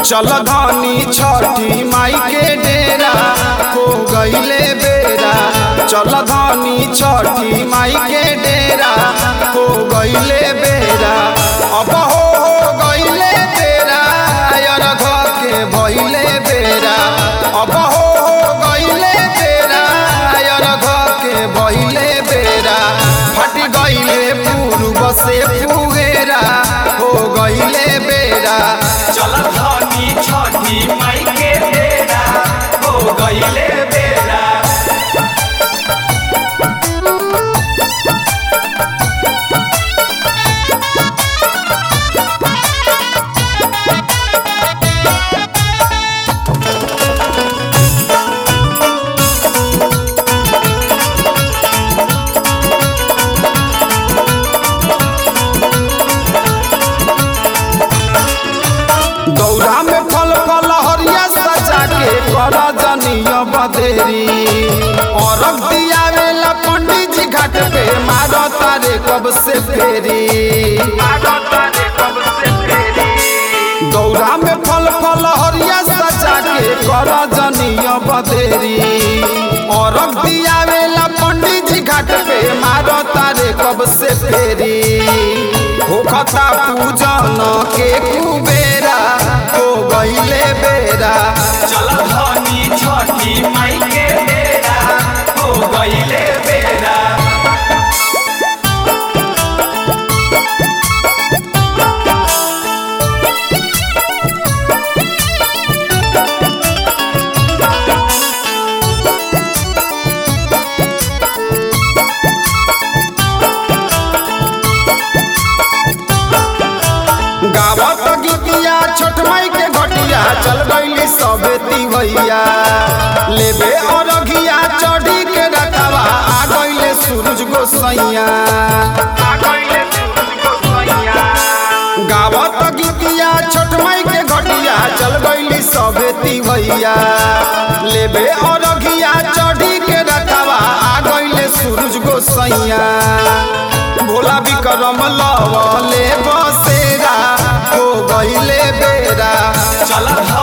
चल धनी छठी माई के डेरा हो गईले बेरा चल धनी छठी माई के डेरा हो गईले बेरा अब हो हो गईले बेरा अरघ के भइले बेरा अब हो हो गईले बेरा अरघ के भइले बेरा फट गईले पूर्व से पुगेरा हो गईले बेरा चल धनी छठी माई के बेरा हो गईले बेरा दौरा में फल फल हरिया सजा के कर जनिय बदेरी औरग दियावेला पंडित जी घाट पे मारो तारे कब से फेरी दौरा में फल फल हरिया सजा के कर जनिय बदेरी औरग दियावेला पंडित जी घाट पे मारो तारे कब से फेरी होखता पूजन के कुबेरा हो गईले बेरा चल धनी छठी माई के बेरा हो गईले बेरा गावत गीतिया छोट माई के घटिया चल गईली सबे तिवैया लेबे अरघिया चढ़ी के रखवा आ गईले सूरज गोसैया गावत गीतिया छोट माई के घटिया चल गईली सबे तिवैया लेबे अरघिया चढ़ी के रखवा आ गईले सूरज गोसैया भोला विक्रम लवले बसेरा हो गईले बेरा चल